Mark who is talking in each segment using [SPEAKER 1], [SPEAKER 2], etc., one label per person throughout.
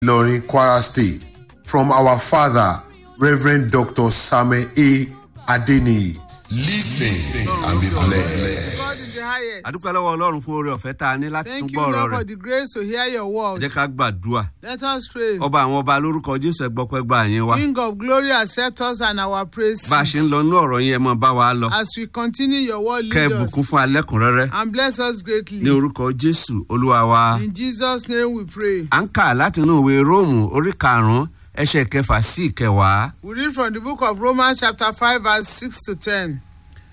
[SPEAKER 1] Ilorin, Kwara State, from our father, Reverend Dr. Samuel A. Adeniyi. Listen and be blessed.
[SPEAKER 2] God in the highest.
[SPEAKER 3] àdúpẹ́ lọ́wọ́ ọlọ́run fún oore ọ̀fẹ́ tá a ní láti tún
[SPEAKER 2] Thank you,
[SPEAKER 3] gbọ́ ọ̀rọ̀
[SPEAKER 2] Lord, for
[SPEAKER 3] rẹ̀
[SPEAKER 2] the grace to hear your
[SPEAKER 3] ẹ
[SPEAKER 2] word.
[SPEAKER 3] jẹ́ ká gbàdúrà
[SPEAKER 2] Let us pray.
[SPEAKER 3] ọba àwọn ọba lórúkọ jésù ẹgbọ́pẹ́ gba àyẹn wa
[SPEAKER 2] King of glory, accept us and our praises.
[SPEAKER 3] bá a ṣe ń lọ inú ọ̀rọ̀ yẹn ẹ mọ bá wa lọ
[SPEAKER 2] As we continue your word,
[SPEAKER 3] kẹ́ ẹ
[SPEAKER 2] lead
[SPEAKER 3] bùkún
[SPEAKER 2] us
[SPEAKER 3] fún alẹ́kùnrẹ́rẹ́
[SPEAKER 2] and bless us greatly.
[SPEAKER 3] ní orúkọ jésù olúwa wa.
[SPEAKER 2] In Jesus' name we pray.
[SPEAKER 3] à ń kà látinú ìwé róòmù orí karùn-ún ẹsẹ̀ kẹfà sí ìkẹwàá
[SPEAKER 2] We read from the book of Romans, chapter 5, verse 6 to 10.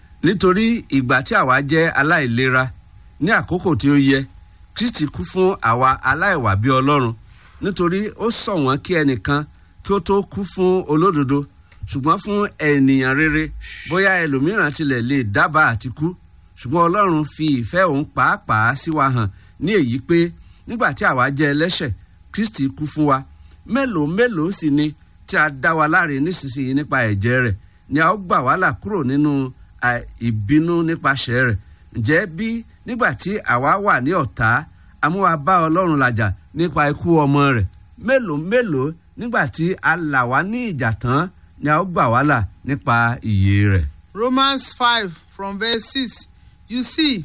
[SPEAKER 3] nítorí ìgbà tí àwa jẹ́ aláìlera ní àkókò tí ó yẹ kristi kú fún àwa aláìwà bí ọlọ́run nítorí ó sọ wọ́n kí ẹnìkan kí ó tó kú fún olódodo ṣùgbọ́n fún ènìyàn rere bóyá ẹlòmíràn tilẹ̀ lè dábàá àti kú ṣùgbọ́n ọlọ́run fi ìfẹ́ òun pàápàá sí wa hàn ní èyí pé nígbà tí àwa jẹ́ ẹlẹ́ṣẹ̀ kristi kú fún wa mélòó mélòó sì ni tí a dá wa láre nísinsìnyí nípa ẹ̀jẹ̀ rẹ̀ ni a ó gbà wá là kúrò nínú à, ìbínú nípasẹ̀ rẹ̀ ǹjẹ́ bí nígbà tí àwa wà ní ọ̀tá amúwa bá ọlọ́run làjà nípa ikú ọmọ rẹ̀ mélòó mélòó nígbà tí a là wá ní ìjà tán ni a ó gbà wá là nípa ìyè rẹ̀.
[SPEAKER 2] Romans 5, from verse 6. You see,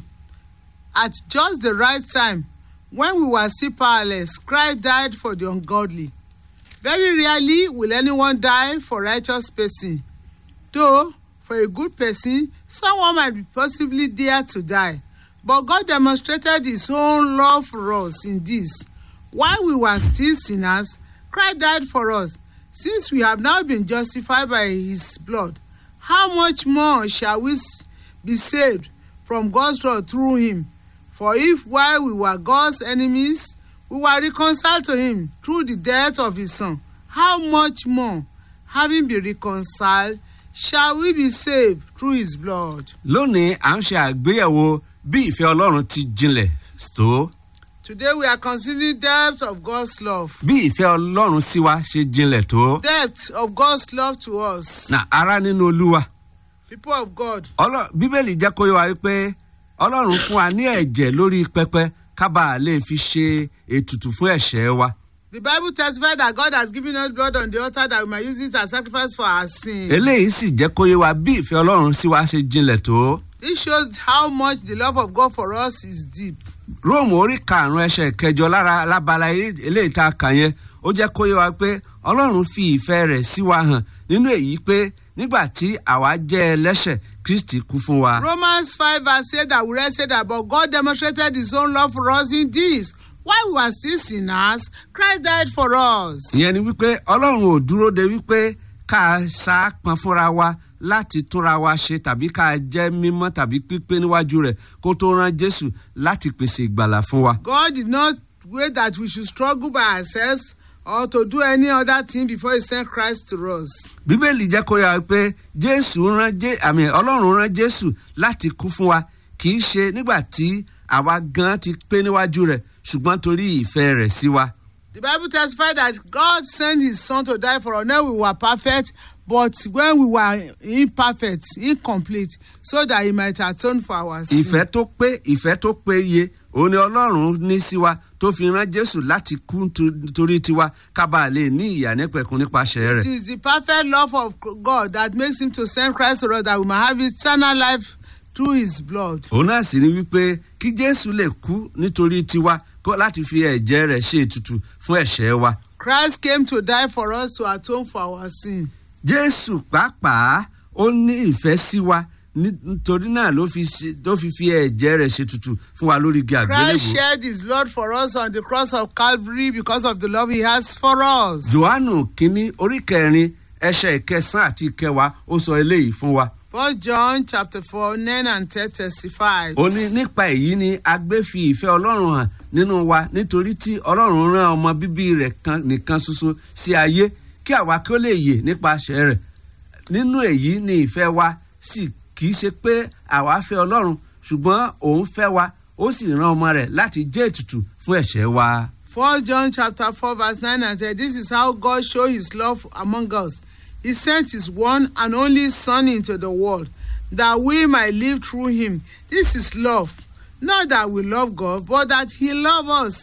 [SPEAKER 2] at just the right time, when we were still powerless, Christ died for the ungodly. Very rarely will anyone die for righteous person. Though, for a good person, someone might be possibly dare to die. But God demonstrated his own love for us in this. While we were still sinners, Christ died for us. Since we have now been justified by his blood, how much more shall we s- be saved from God's wrath through him? For if while we were God's enemies, we were reconciled to him through the death of his son, how much more, having been reconciled, shall we be saved through his blood?
[SPEAKER 3] lónìí à ń ṣe àgbéyẹ̀wò bí ìfẹ́ ọlọ́run ti jinlẹ̀ tó
[SPEAKER 2] Today we are considering depth of God's love.
[SPEAKER 3] bí ìfẹ́ ọlọ́run sí wa ṣe jinlẹ̀ tó.
[SPEAKER 2] Depth of God's love to us.
[SPEAKER 3] na ara nínú olúwa
[SPEAKER 2] People of God.
[SPEAKER 3] Ọlọ́- bíbélì jẹ́ kó yé wa wípé ọlọ́run fún wa ní ẹ̀jẹ̀ lórí pẹpẹ kábà lè fi ṣe ètùtù fún ẹ̀ṣẹ̀ wa.
[SPEAKER 2] The Bible testifies that God has given us blood on the altar that we might use it as sacrifice for our sin.
[SPEAKER 3] eléyìí sì jẹ́ kó yé wa bí ìfẹ́ ọlọ́run sí wa ṣe jinlẹ̀ tó.
[SPEAKER 2] This shows how much the love of God for us is deep.
[SPEAKER 3] róòmù orí karùn-ún ẹsẹ̀ kẹjọ lára lábala eléyìí tá a kà yẹn ó jẹ́ kó yé wa pé ọlọ́run fi ìfẹ́ rẹ̀ sí wa hàn nínú èyí pé nígbà tí àwa jẹ́ ẹlẹ́ṣẹ̀ kristi kú fún wa.
[SPEAKER 2] Romans 5 verse 8 that we read said that, but God demonstrated his own love for us in this. While we were still sinners, Christ died for us.
[SPEAKER 3] ìyẹn ni wípé ọlọ́run ò dúró de wípé ká sá pọn fúnra wa láti túnra wa ṣe tàbí ká jẹ́ mímọ́ tàbí pípé níwájú rẹ̀ kó tó rán jésù láti pèsè ìgbàlà fún wa.
[SPEAKER 2] God did not wait that we should struggle by ourselves or to do any other thing before he sent Christ to us.
[SPEAKER 3] bíbélì jẹ́ kó yà wá pé jésù rán jé àmì ọlọ́run rán jésù láti kú fún wa kì í ṣe nígbà tí àwa gan ti pé níwájú rẹ̀ ṣùgbọ́n torí ìfẹ́ rẹ̀ sí wa.
[SPEAKER 2] The Bible testifies that God sent his son to die for us. Now we were perfect, but when we were imperfect, incomplete, so that he might atone for our sin.
[SPEAKER 3] ìfẹ́ tó pé ìfẹ́ tó péye òun ni ọlọ́run ní sí wa tó fi rán jésù láti kú nítorí- nítorí tiwa ká bàa lè ní ìyà nípẹ̀kun nípasẹ̀
[SPEAKER 2] It
[SPEAKER 3] rẹ̀.
[SPEAKER 2] is the perfect love of God that makes him to send Christ to us that we might have eternal life through his blood.
[SPEAKER 3] òun náà sì ni wípé kí jésù lè kú nítorí tiwa kó láti fi ẹ̀jẹ̀ rẹ̀ ṣe ètùtù fún ẹ̀ṣẹ̀ wa.
[SPEAKER 2] Christ came to die for us to atone for our sin.
[SPEAKER 3] jésù pàápàá ó ní ìfẹ́ sí wa ní- nítorí náà ló fi ṣe- ló fi fi ẹ̀jẹ̀ rẹ̀ ṣètùtù fún wa lórí igi
[SPEAKER 2] Christ
[SPEAKER 3] àgbélébùú.
[SPEAKER 2] shed his blood for us on the cross of Calvary because of the love he has for us.
[SPEAKER 3] johannu kínní orí kẹrin ẹsẹ̀ ìkẹsàn àti ìkẹwàá ó sọ eléyìí fún wa.
[SPEAKER 2] First John chapter 4, 9 and 10 testifies.
[SPEAKER 3] ó ní nípa èyí ni a gbé fi ìfẹ́ ọlọ́run hàn nínú wa nítorí tí ọlọ́run rán ọmọ bíbí rẹ̀ kan nìkan ṣoṣo sí ayé kí àwa kí ó lè yè nípasẹ̀ rẹ̀ nínú èyí ni ìfẹ́ wa sì kì í ṣe pé àwa fẹ́ ọlọ́run ṣùgbọ́n òun fẹ́ wa ó sì rán ọmọ rẹ̀ láti jẹ́ ètùtù fún ẹ̀ṣẹ̀ wa.
[SPEAKER 2] First John chapter 4 verse 9 and 10. This is how God showed his love among us. He sent his one and only Son into the world that we might live through him. This is love. Not that we love God, but that he loved us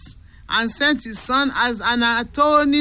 [SPEAKER 2] and sent his son as an atoning